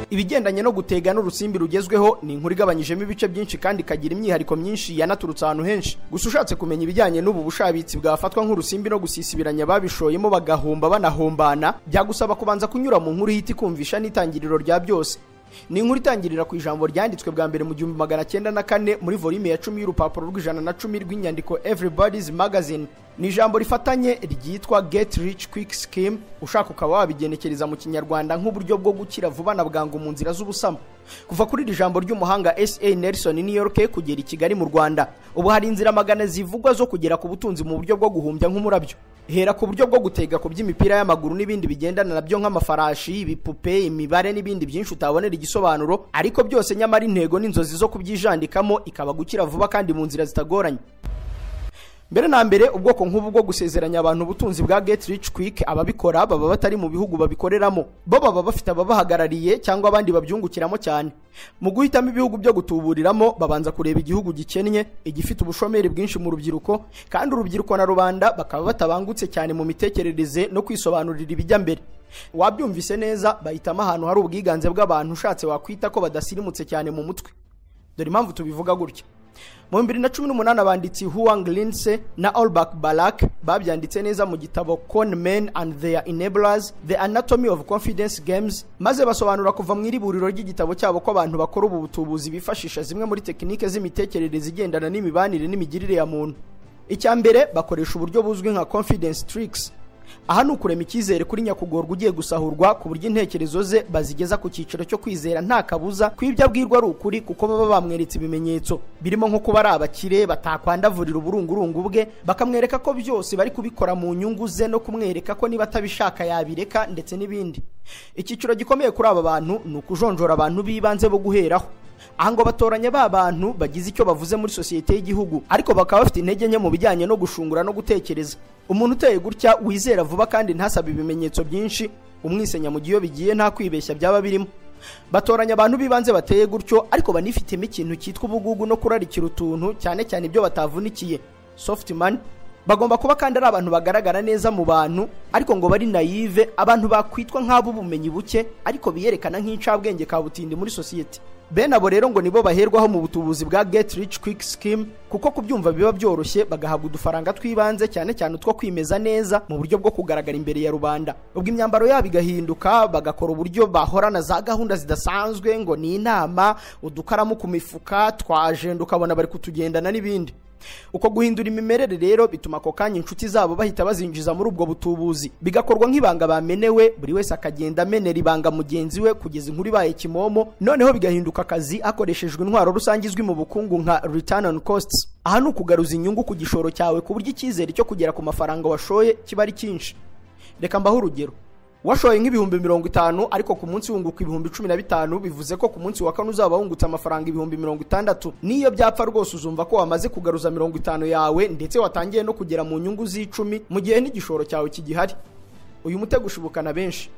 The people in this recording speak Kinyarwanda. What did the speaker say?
ibigendanye no gutega n'urusimbi rugezweho ni inkuru igabanyijemo ibice byinshi kandi ikagira imyihariko myinshi yanaturutse ahantu henshi gusa ushatse kumenya ibijyanye n'ubu bushabitsi bwafatwa nk'urusimbi no gusisibiranya babishoyemo bagahomba banahombana byagusaba kubanza kunyura mu nkuru ihita ikumvisha n'itangiriro rya byose ni inkuru itangirira ku ijambo ryanditswe bwa mbere mu gihumbi magana cyenda na kane muri volume ya cumi y'urupapuro rw'ijana na cumi rw'inyandiko everybody's magazine ni ijambo rifatanye ryitwa get rich quick scheme ushaka ukaba wabigenekereza mu kinyarwanda nk'uburyo bwo gukira vuba na bwangu mu nzira z'ubusamo kuva kuri iri jambo ry'umuhanga sa nelson new york kugera i kigali mu rwanda ubu hari inzira magana zivugwa zo kugera ku butunzi mu buryo bwo guhumbya nk'umurabyo hera ku buryo bwo gutega ku by'imipira y'amaguru n'ibindi bigendana nabyo nk'amafarashi ibipupe imibare n'ibindi byinshi utabonera igisobanuro ariko byose nyamara intego n'inzozi zo kubyijandikamo ikaba gukira vuba kandi mu nzira zitagoranye mbere na mbere ubwoko nk'ubu bwo gusezeranya abantu ubutunzi bwa get rich quick ababikora baba batari mu bihugu babikoreramo bo baba bafite ababahagarariye cyangwa abandi babyungukiramo cyane mu guhitamo ibihugu byo gutuburiramo babanza kureba igihugu gikennye igifite ubushomeri bwinshi mu rubyiruko kandi urubyiruko na rubanda bakaba batabangutse cyane mu mitekerereze no kwisobanurira ibijya mbere wabyumvise neza bahitamo ahantu hari ubwiganze bw'abantu ushatse wakwita ko badasirimutse cyane mu mutwe dore impamvu tubivuga gutya mu bibiri na cumi n'umunani abanditsi huang linse na olbak balak babyanditse neza mu gitabo con men and their enablers the anatomy of confidence games maze basobanura kuva mu iriburiro ry'igitabo cyabo ko abantu bakora ubu butubuzi bifashisha zimwe muri tekinike z'imitekerereze igendana n'imibanire n'imigirire ya muntu icya mbere bakoresha uburyo buzwi nka confidence tricks aha ni ukurema icyizere kuri nyakugorwa ugiye gusahurwa ku buryo intekerezo ze bazigeza ku cyiciro cyo kwizera nta kabuza ku ibyo abwirwa ari ukuri kuko baba bamweretse ibimenyetso birimo nko kuba ari abakire batakwandavurira uburungurungu bwe bakamwereka ko byose bari kubikora mu nyungu ze no kumwereka ko niba atabishaka yabireka ndetse n'ibindi icyiciro gikomeye kuri aba bantu ni ukujonjora abantu b'ibanze bo guheraho aha ngo batoranya ba bantu bagize icyo bavuze muri sosiyete y'igihugu ariko bakaba bafite intege nke mu bijyanye no gushungura no gutekereza umuntu uteye gutya wizera vuba kandi ntasabe ibimenyetso byinshi umwisenya mu gihe iyo bigiye nta kwibeshya byaba birimo batoranya abantu b'ibanze bateye gutyo ariko banifitemo ikintu cyitwa ubugugu no kurarikira utuntu cyane cyane ibyo batavunikiye soft money bagomba kuba kandi ari abantu bagaragara neza mu bantu ariko ngo bari nayive abantu bakwitwa nk'ab'ubumenyi buke ariko biyerekana nk'incabwenge ka butindi muri sosiyete bene abo rero ngo nibo baherwaho mu butubuzi bwa get rich quick scheme kuko kubyumva biba byoroshye bagahabwa udufaranga tw'ibanze cyane cyane utwo kwimeza neza mu buryo bwo kugaragara imbere ya rubanda ubwo imyambaro yabo igahinduka bagakora uburyo bahorana za gahunda zidasanzwe ngo ni inama udukaramu ku mifuka twajenda ukabona bari kutugendana n'ibindi uko guhindura imimerere rero bituma ako kanya inshuti zabo bahita bazinjiza muri ubwo butubuzi bigakorwa nk'ibanga bamenewe buri wese akagenda amenera ibanga mugenzi we kugeza inkuru ibaye kimomo noneho bigahinduka akazi hakoreshejwe intwaro rusange izwi mu bukungu nka return on costs aha ni ukugaruza inyungu ku gishoro cyawe ku buryo icyizere cyo kugera ku mafaranga washoye kiba ari cyinshi reka mbaho urugero washoye nk'ibihumbi mirongo itanu ariko ku munsi wunguka ibihumbi cumi na bitanu bivuze ko ku munsi wa kane uzaba wungutse amafaranga ibihumbi mirongo itandatu n'iyo byapfa rwose uzumva ko wamaze kugaruza mirongo itanu yawe ndetse watangiye no kugera mu nyungu z'icumi mu gihe n'igishoro cyawe kigihari uyu mutego ushubukana benshi